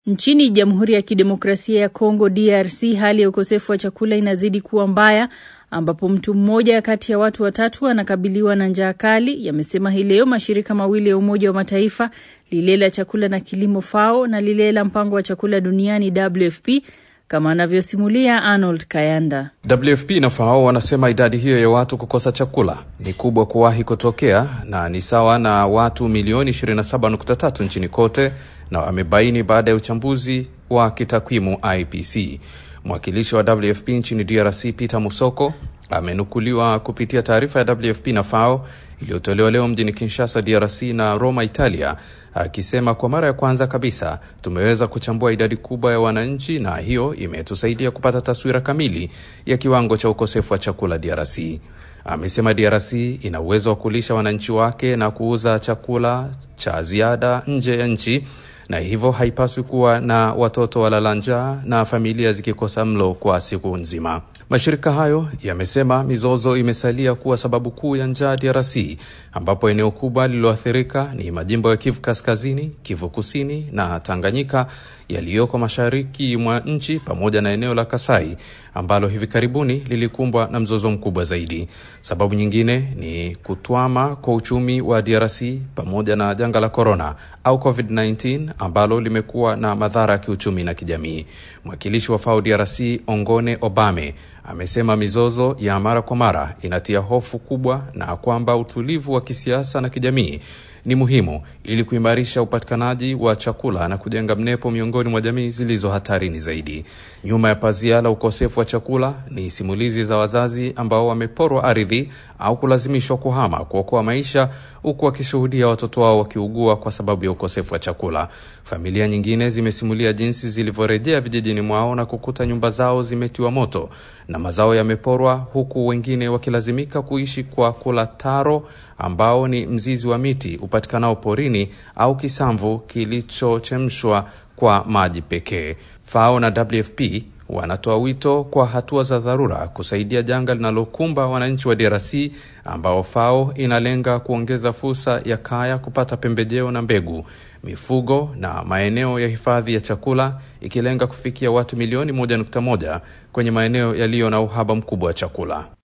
Nchini Jamhuri ya Kidemokrasia ya Kongo DRC, hali ya ukosefu wa chakula inazidi kuwa mbaya ambapo mtu mmoja kati ya watu watatu anakabiliwa na njaa kali, yamesema hii leo mashirika mawili ya Umoja wa Mataifa, lile la chakula na kilimo FAO na lile la mpango wa chakula duniani WFP, kama anavyosimulia Arnold Kayanda. WFP na FAO wanasema idadi hiyo ya watu kukosa chakula ni kubwa kuwahi kutokea na ni sawa na watu milioni 27.3 nchini kote, na wamebaini baada ya uchambuzi wa kitakwimu IPC. Mwakilishi wa WFP nchini DRC Peter Musoko amenukuliwa kupitia taarifa ya WFP na FAO iliyotolewa leo mjini Kinshasa, DRC na Roma, Italia, akisema kwa mara ya kwanza kabisa tumeweza kuchambua idadi kubwa ya wananchi na hiyo imetusaidia kupata taswira kamili ya kiwango cha ukosefu wa chakula DRC. Amesema DRC ina uwezo wa kulisha wananchi wake na kuuza chakula cha ziada nje ya nchi na hivyo haipaswi kuwa na watoto walala njaa na familia zikikosa mlo kwa siku nzima. Mashirika hayo yamesema mizozo imesalia kuwa sababu kuu ya njaa DRC, ambapo eneo kubwa lililoathirika ni majimbo ya Kivu Kaskazini, Kivu Kusini na Tanganyika yaliyoko mashariki mwa nchi pamoja na eneo la Kasai ambalo hivi karibuni lilikumbwa na mzozo mkubwa zaidi. Sababu nyingine ni kutwama kwa uchumi wa DRC pamoja na janga la korona au COVID-19 ambalo limekuwa na madhara ya kiuchumi na kijamii. Mwakilishi wa FAO DRC Ongone Obame amesema mizozo ya mara kwa mara inatia hofu kubwa na kwamba utulivu wa kisiasa na kijamii ni muhimu ili kuimarisha upatikanaji wa chakula na kujenga mnepo miongoni mwa jamii zilizo hatarini zaidi. Nyuma ya pazia la ukosefu wa chakula ni simulizi za wazazi ambao wameporwa ardhi au kulazimishwa kuhama kuokoa maisha, huku wakishuhudia watoto wao wakiugua kwa sababu ya ukosefu wa chakula. Familia nyingine zimesimulia jinsi zilivyorejea vijijini mwao na kukuta nyumba zao zimetiwa moto na mazao yameporwa, huku wengine wakilazimika kuishi kwa kula taro ambao ni mzizi wa miti upatikanao porini au kisamvu kilichochemshwa kwa maji pekee. FAO na WFP wanatoa wito kwa hatua za dharura kusaidia janga linalokumba wananchi wa DRC ambao FAO inalenga kuongeza fursa ya kaya kupata pembejeo na mbegu, mifugo na maeneo ya hifadhi ya chakula, ikilenga kufikia watu milioni 1.1 kwenye maeneo yaliyo na uhaba mkubwa wa chakula.